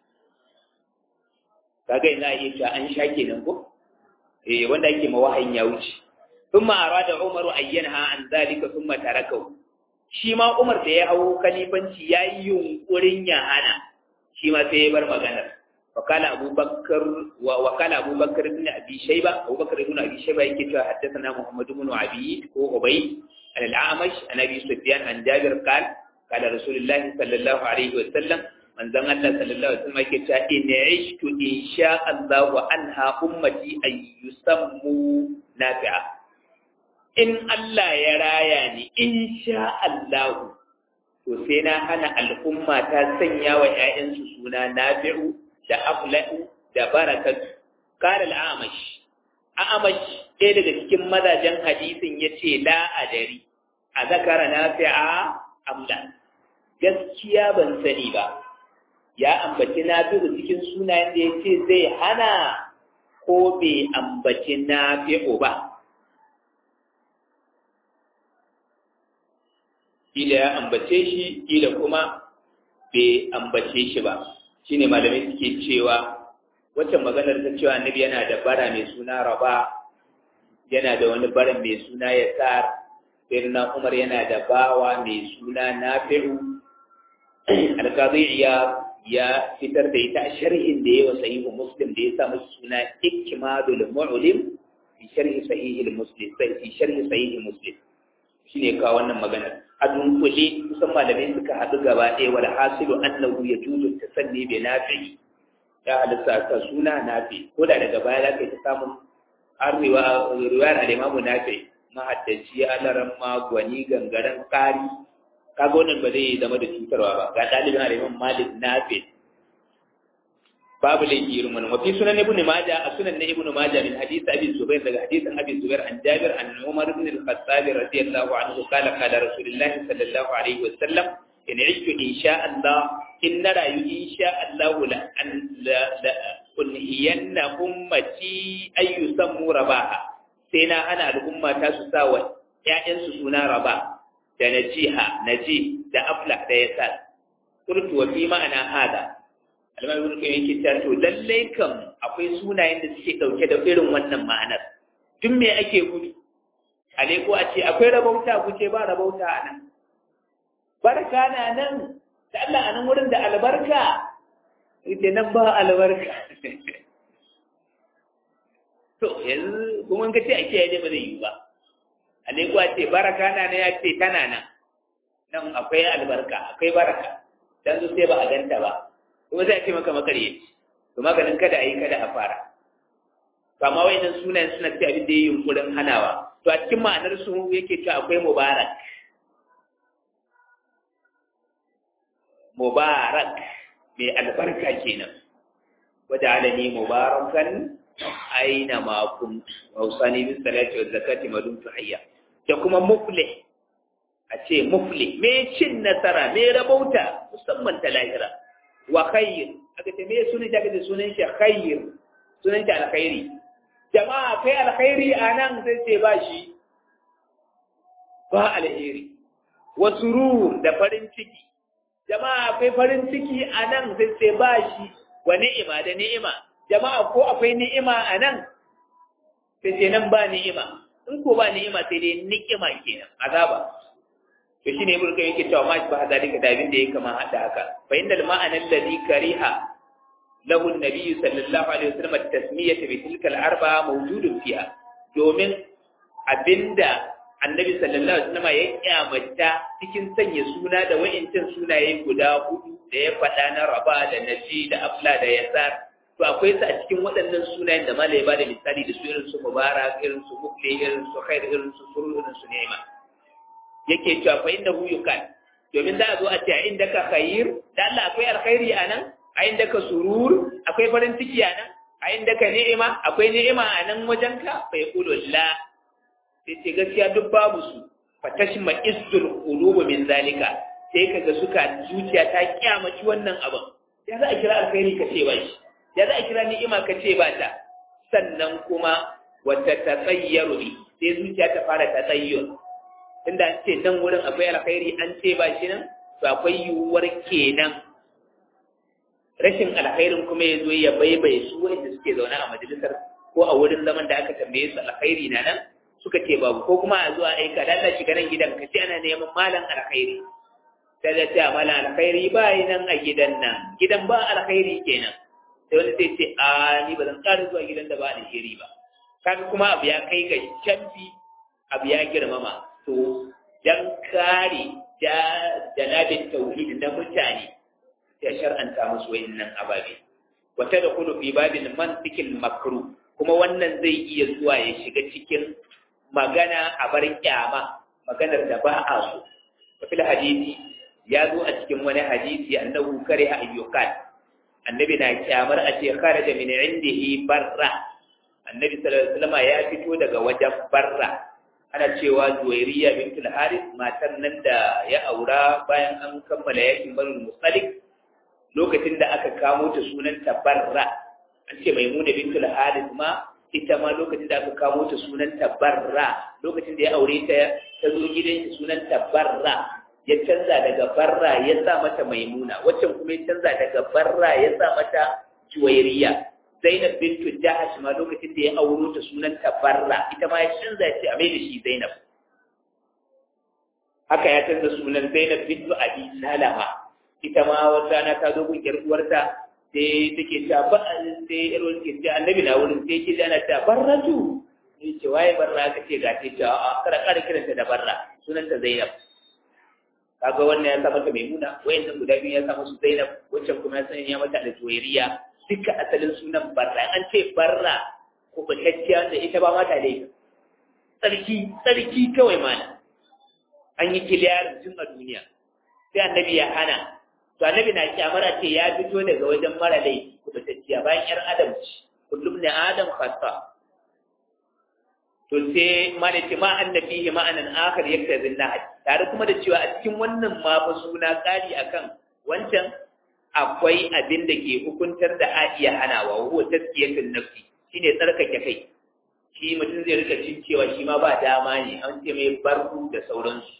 kaga ina iya cewa an sha kenan ko eh wanda yake ma wahayin ya wuce ثم أراد عمر أن ينهى عن ذلك ثم تركه shi ma Umar da ya hau kalifanci ya yi yunkurin ya hana shi ma sai ya bar maganar wakala abubakar wa wakala abubakar ibn abi shayba abubakar ibn abi shayba yake cewa haddathana muhammad ibn abi ko ubay an al-amash an abi sufyan an jabir qal qala rasulullahi sallallahu alaihi wa sallam manzon Allah sallallahu alaihi wa sallam yake cewa in ishtu insha Allah wa anha ummati ay yusammu nafi'a in Allah ya raya ni in sha Allahu to sai na hana al'umma ta sanya wa ‘ya'yansu suna nafi'u da afla'u da barakatu kare al'amash a'amash ɗaya daga cikin mazajen hadisin ya ce la'adari a zakara nafi'a amla gaskiya ban sani ba ya ambaci nafi'u cikin sunayen da ya ce zai hana ko bai ambaci nafi'u ba kila ya ambace shi kila kuma bai ambace shi ba shine malamai suke cewa wacce maganar ta cewa annabi yana da bara mai suna raba yana da wani bara mai suna yasar sayyidina umar yana da bawa mai suna nafi'u alqadiyya ya fitar da ita a sharhin da yawa sahihu muslim da ya sa masa suna ikmadul mu'lim fi sharhi sahih muslim fi sharhi sahih muslim shine ka wannan magana a dunkule kusan malamai suka haɗu gaba ɗaya wal hasilu annahu yajuzu tasanni bi nafi ya halitta ka suna nafi ko da daga baya zaka ta samun har riwayar al-imamu nafi mahaddaci alaran magwani gangaren kari kaga wannan ba zai zama da cutarwa ba ga ɗalibin al-imam malik nafi babu laifi irin wannan wafi sunan ibn majah a sunan na ibn majah min hadith abi zubair daga hadithin abi zubair an jabir an umar ibn al-khattab radiyallahu anhu qala qala rasulullahi sallallahu alaihi wasallam in ishtu insha Allah in na rayu insha Allah la an la kunhiyanna ummati ay yusammu rabaha sai na ana al'umma ta su sa wa ƴaƴansu suna raba da najiha naji da afla da yasal qultu wa fi ma'ana hada alimar ibn qayyim yake cewa to lalle kam akwai sunayen da suke dauke da irin wannan ma'anar tun me ake gudu ale ko a ce akwai rabauta ku ce ba rabauta a nan barka na nan da Allah a nan wurin da albarka ita nan ba albarka to yanzu kuma ga ce a kiyaye ba zai yi ba ale ko a ce baraka na nan ya ce tana nan nan akwai albarka akwai baraka dan zo sai ba a ganta ba kuma zai ce maka makaryaci to maganin kada a yi kada a fara kama wayannan sunayen suna ce abin da ya yi yunkurin hanawa to a cikin ma'anar su yake cewa akwai mubarak mubarak mai albarka kenan wajen alani mubarakan aina ma kuntu hausani bis salati wa zakati madumtu hayya da kuma muflih a ce muflih me cin nasara me rabauta musamman ta lahira wa khayr aka ce me sunan shi aka ce sunan shi khayr sunan shi alkhairi jama'a kai alkhairi anan sai ce ba shi ba alheri wa surur da farin ciki jama'a akwai farin ciki anan sai ce ba shi wa ni'ima da ni'ima jama'a ko akwai ni'ima anan sai ce nan ba ni'ima in ko ba ni'ima sai dai ni'ima kenan azaba to shine ibnu kayyim yake cewa ma shi ba zalika da abin da yake kama hada haka fa innal ma'ana alladhi kariha lahu an-nabiy sallallahu alaihi wasallam at-tasmiyah bi tilka al-arba'a mawjudun fiha domin abinda annabi sallallahu alaihi wasallam ya kyamata cikin sanya suna da wa'incin sunaye guda hudu da ya faɗa na raba da naji da afla da yasar to akwai su a cikin waɗannan sunayen da malai ba da misali da su irin su mubarak irin su mufli irin su khair irin su suru irin su ni'ima yake cewa fa innahu yukan domin za a zo a ce a inda ka khair da Allah akwai alkhairi a nan a inda ka surur akwai farin ciki a nan a inda ka ni'ima akwai ni'ima a nan wajen ka fa yaqulu la sai ce gaskiya duk babu su fa tashma isdul qulub min zalika sai kaga suka zuciya ta kyamaci wannan abin ya za a kira alkhairi ka ce ba shi ya za a kira ni'ima ka ce ba ta sannan kuma wata tatsayyaru ne sai zuciya ta fara tatsayyur tunda an ce nan wurin akwai alkhairi an ce ba shi nan to akwai yiwuwar kenan rashin alkhairin kuma ya zo ya baibaye su wanda suke zaune a majalisar ko a wurin zaman da aka tambaye su alkhairi na nan suka ce babu ko kuma a zuwa aika da Allah shiga nan gidan ka ce ana neman malam alkhairi sai da ce malam alkhairi ba yi nan a gidan nan gidan ba alkhairi kenan sai wani sai ce a ni ba zan ƙara zuwa gidan da ba alheri ba kaga kuma abu ya kai ga canfi abu ya girmama to dan kare janabin tauhid na mutane ya shar'anta musu wayannan ababe wata da kudu fi babin mantikin makru kuma wannan zai iya zuwa ya shiga cikin magana a bar kyama maganar da ba a so wafil hadisi ya zo a cikin wani hadisi annahu kare ayyukan annabi na kyamar a ce kharaja min indihi barra annabi sallallahu alaihi wasallam ya fito daga wajen barra ana cewa juwairiya bintul haris matan nan da ya aura bayan an kammala yakin banul musalik lokacin da aka kamo ta sunanta barra an ce maimuna bintul haris ma ita ma lokacin da aka kamo ta sunanta barra lokacin da ya aure ta ta zo gidan sunanta barra ya canza daga barra ya sa mata maimuna waccan kuma ya canza daga barra ya sa mata juwairiya zainab bintu jahash ma lokacin da ya auro ta sunanta barra ita ma ya canza ya ce a mai da shi zainab haka ya canza sunan zainab bintu abi salama ita ma wata rana ta zo gun yar uwarta sai take ta ba sai yar uwarta ke annabi na wurin sai ke ana ta barratu ni ce waye barra ka ce ga ta ce a kada kada kiranta da barra sunanta zainab kaga wannan ya sa mata maimuna wayannan guda biyu ya sa musu zainab waccan kuma ya sanya mata da juwairiya duka asalin sunan barra an ce barra ko batacciya da ita ba mata dai tsarki tsarki kawai mana an yi kiliyarin tun a duniya sai annabi ya hana to annabi na kyamar a ce ya fito daga wajen mara laifi ko batacciya bayan yar adam ce kullum ne adam khassa to sai ma da ce ma annabi ma'anan akhar yaktazi nahaj tare kuma da cewa a cikin wannan ma fa suna kari akan wancan akwai abin da ke hukuntar da a iya hanawa huwa tazkiyatun nafsi shine tsarkake kai shi mutum zai rika cin cewa shi ma ba dama ne an ce mai barku da sauransu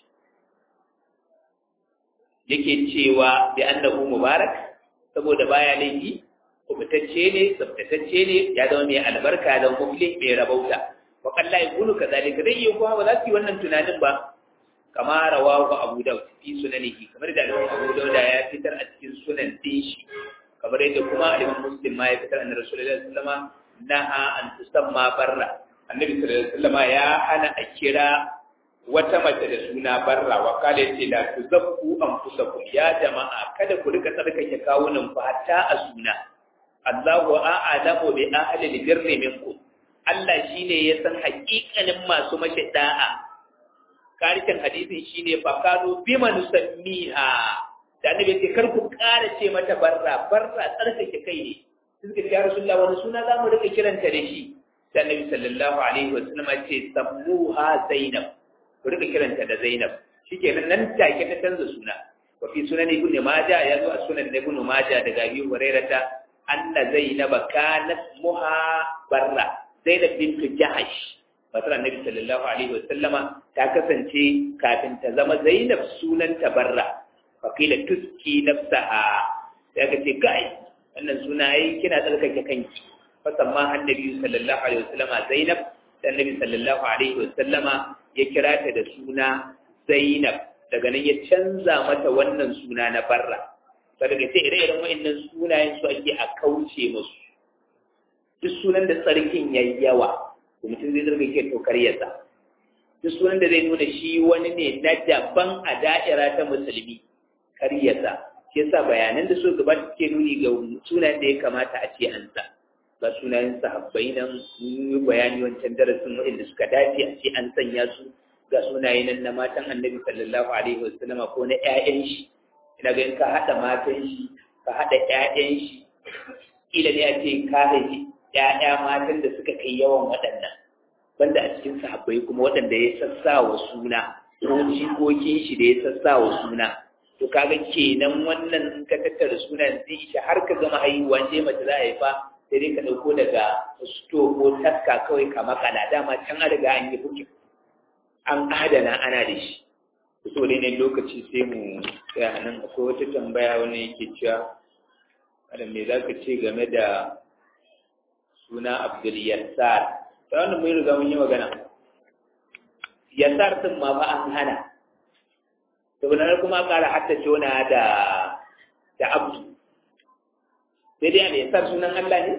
yake cewa bi annahu mubarak saboda baya laifi kubutacce ne tsaftatacce ne ya zama mai albarka da mufli mai rabauta wa kalla yaqulu kadhalika zai yi kuma ba za su yi wannan tunanin ba kama rawahu abu daud fi sunanihi kamar da Imam abu daud ya fitar a cikin sunan din shi kamar yadda kuma Imam Muslim ma ya fitar annabi Rasulullahi sallallahu alaihi wasallam naha an tusamma barra annabi sallallahu alaihi wasallam ya hana a kira wata mace da suna barra wa kala yace la tuzakku anfusakum ya jama'a kada ku rika tsarkake kawunan ku hatta a suna Allahu a'lamu bi ahli al-birri minkum Allah shine ya san haƙiƙanin masu mashi da'a karshen hadisin shine fa kanu bima nusammiha da annabi ce kar ku ƙara ce mata barra barra tsarkake kai ne suka ce ya rasulullah wani suna za mu rika kiranta da shi da annabi sallallahu alaihi wasallam ce sammuha zainab ku rika kiranta da zainab shikenan nan take ta canza suna wa fi sunan ibn majah ya zo a sunan ibn majah daga abi hurairata anna zainab kanat muha barra zainab bint jahash matar annabi sallallahu alaihi wasallama ta kasance kafin ta zama zainab sunanta barra fakila tuski nafsaha sai ka ce kai wannan suna yi kina tsarkake kanki fasamma annabi sallallahu alaihi wasallama zainab da annabi sallallahu alaihi wasallama ya kira ta da suna zainab daga nan ya canza mata wannan suna na barra daga sai ire-iren wa'annan sunayen su ake a kauce musu duk sunan da tsarkin yayi yawa to mutum zai tsarkake to karyarsa duk sunan da zai nuna shi wani ne na daban a da'ira ta musulmi karyarsa shi yasa bayanan da su gaba suke nuni ga sunan da ya kamata a ce an sa ga sunayen sahabbai nan yi bayani wancan darasin waɗanda suka dace a ce an sanya su ga sunaye nan na matan annabi sallallahu alaihi wasallam ko na ƴaƴan shi ina ga in ka haɗa matan shi ka haɗa ƴaƴan shi kila ne a ce ka haifi ƴaƴa matan da suka kai yawan waɗannan banda a cikin sahabbai kuma waɗanda ya sassa wa suna ko jikokin shi da ya sassa wa suna to kaga kenan wannan ka tattara sunan zai isha har ka gama haihuwa je mace za a haifa sai dai ka ɗauko daga sto ko taska kawai ka makala dama can an riga an yi hukin an adana ana da shi so dai ne lokaci sai mu tsaya nan akwai wata tambaya wani yake cewa adam me za ka ce game da suna abdul yassar ta wannan mun riga mun yi magana yassar din ma ba an hana saboda kuma ƙara haddace wani da da abdu sai dai al yassar sunan Allah ne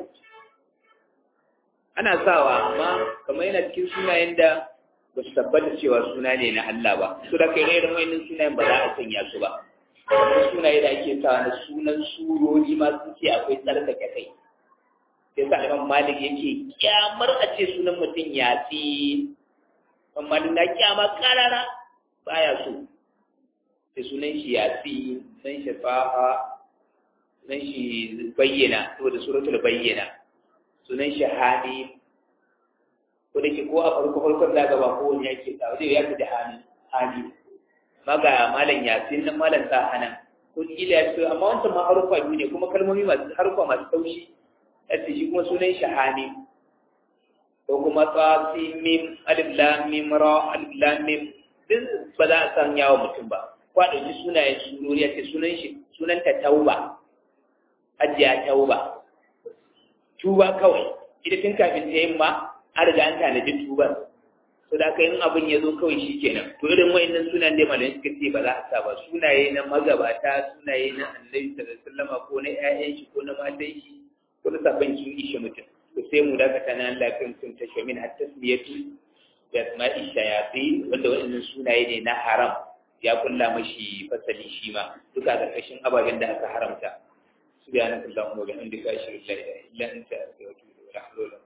ana sawa amma kamar yana cikin sunayen da ba su tabbata cewa suna ne na Allah ba su da kai irin wayannan sunayen ba za a sanya su ba wasu sunaye da ake sawa na sunan surori ma sun ce akwai tsarkake kai sai sa Imam Malik yake kyamar a ce sunan mutum ya fi Imam Malik na kyama karara baya so sai sunan shi ya fi sunan shi fa'a sunan shi bayyana saboda suratul bayyana sunan shi hali ko da ke ko a farko farkon da gaba ko wani yake sa zai ya fi da hali hali maga malam yasin nan malam sa hana ko kila ya fito amma wancan ma harufa biyu ne kuma kalmomi masu harufa masu taushi yace shi kuma sunan shi hani ko kuma tsasin mim alif lam mim ra alif lam mim din ba za a san yawo mutum ba ko a ɗauki sunayen surori ya ce sunan shi sunan ta tauba ajiya tauba tuba kawai ita tun kafin ta yin ma an riga an tanadi tuban to da kai in abin ya zo kawai shi kenan to irin wayannan sunan dai malamai suka ce ba za a sa ba sunaye na magabata sunaye na annabi sallallahu alaihi wasallam ko na ƴaƴan shi ko na matan shi ko na sabon sun ishe mutum to sai mu dakata na Allah kan sun tashe min har tasmiyatu da asma'i shayatin wanda wayannan sunaye ne na haram ya kulla mashi fasali shi ma duka karkashin ababen da aka haramta subhanakallahumma wa bihamdika ashhadu an la ilaha illa anta astaghfiruka wa atubu ilaik